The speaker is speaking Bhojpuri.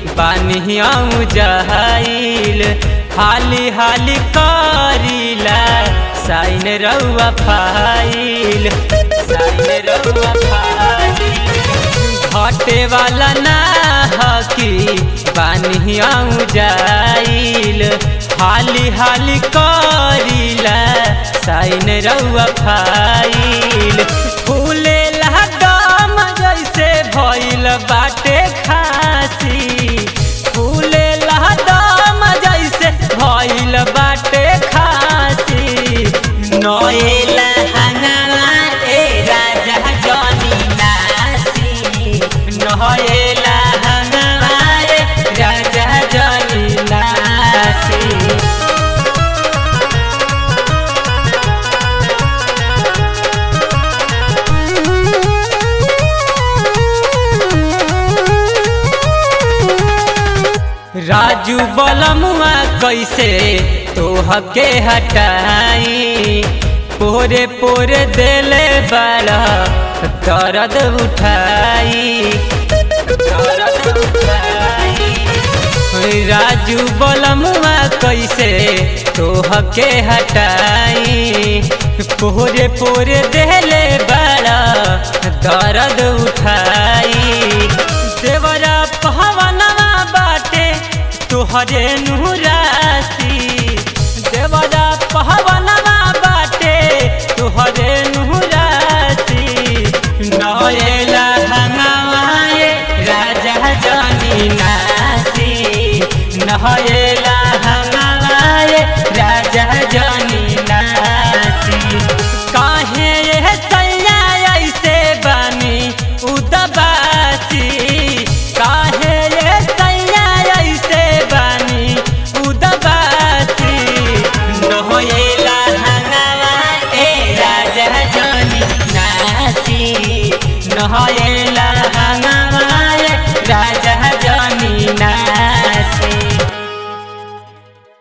बानिया जहाइल हाली हाली करीला साइन रउआ फाइल साइन रउआ फाइल घटे वाला ना हकी बानिया जाइल हाली हाली करीला साइन रउआ फाइल फूले दम जैसे भइल बाटे खासी फूले दम जैसे भइल बाटे खासी नएला हंगामा ए राजा जनी नासी नहेला हंगामा ए राजा जनी नासी राजू बलमुआ कैसे तोहके हटाई पोरे पोरे देले बड़ा दर्द उठाई दर्द उठाई राजू बलमुआ कैसे तोहके हटाई पोरे पोरे देले बड़ा दर्द उठाई देवरा पहवनवा बाटे तोहरे नुरासी देवरा पहवनवा बाटे तोहरे नुरासी नएला हंगामाए राजा जनी नासी नहेला हंगामाए राजा जनी नासी काहे ये सैया ऐसे बनी उदबासी काहे ये सैया ऐसे बनी उदबासी नहोएला हंगामा ए राजा जनी नासी नहोएला हंगामा ए राजा जनी नासी